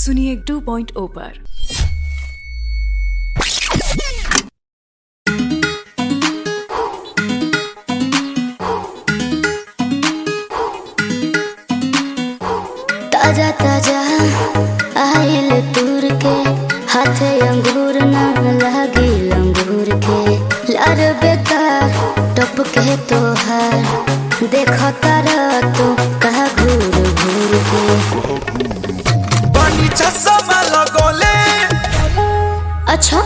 सुनिए 2.0 पर ताजा ताजा आइल तूर के हाथे अंगूर न लागी अंगूर के लार बेकार टप के तोहार देखो तारा तू कहा घूर घूर के बनी चश्मा लगोले अच्छा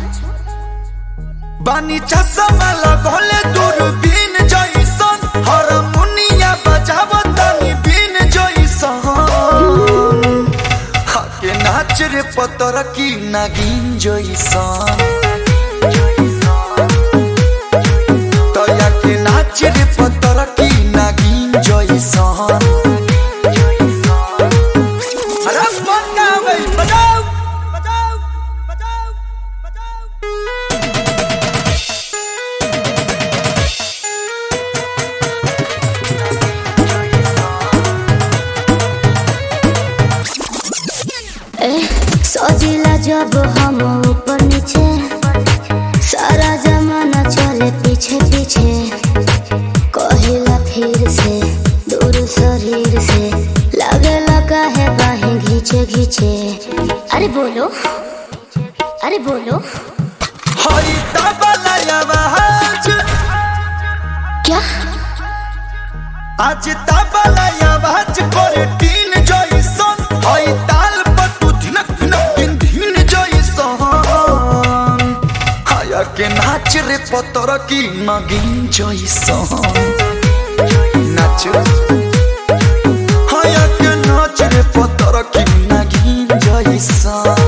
बनी चश्मा लगोले दूरबीन जइसन हारमोनिया बजावतनी बीन जइसन हके नाच रे पतर की नागिन जइसन तया के नाच रे पतर की नागिन जइसन अरे बनावे बजाओ बजाओ बजाओ बजाओ ए सजिला जब हम ऊपर नीचे सारा जमाना चले पीछे पीछे कहिला फिर से दूर शरीर से लगे लगा है बाहें घींचे घींचे अरे बोलो अरे बोलो हई तबला आवाज क्या आज तबला आवाज करे टीन जइसन हई ताल पर तू धिनक धिनक दिन धीन जइसन हाया के नाच रे पतर की नगिन जइसन नाच हाया के नाच रे पतर की नगिन जइसन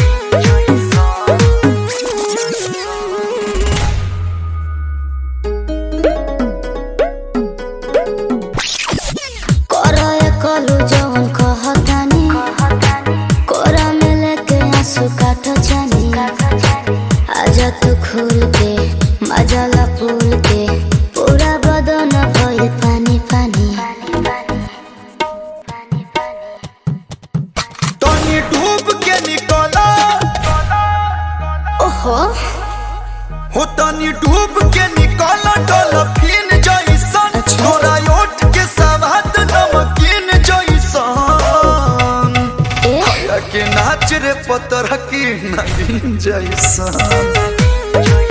करो ये कलू जवन कहतानी कोरा में लेके आंसू काटो जानी आजा तू खुल के मजाला फूल के पूरा बदन भइल पानी पानी तनी डूब के निकला ओहो हो तनी डूब के निकला डॉल्फिन जइसन अच्छा। तोरा ओठ के सवाद नमकीन जइसन ए या के नाच रे पतर की नगीन जइसन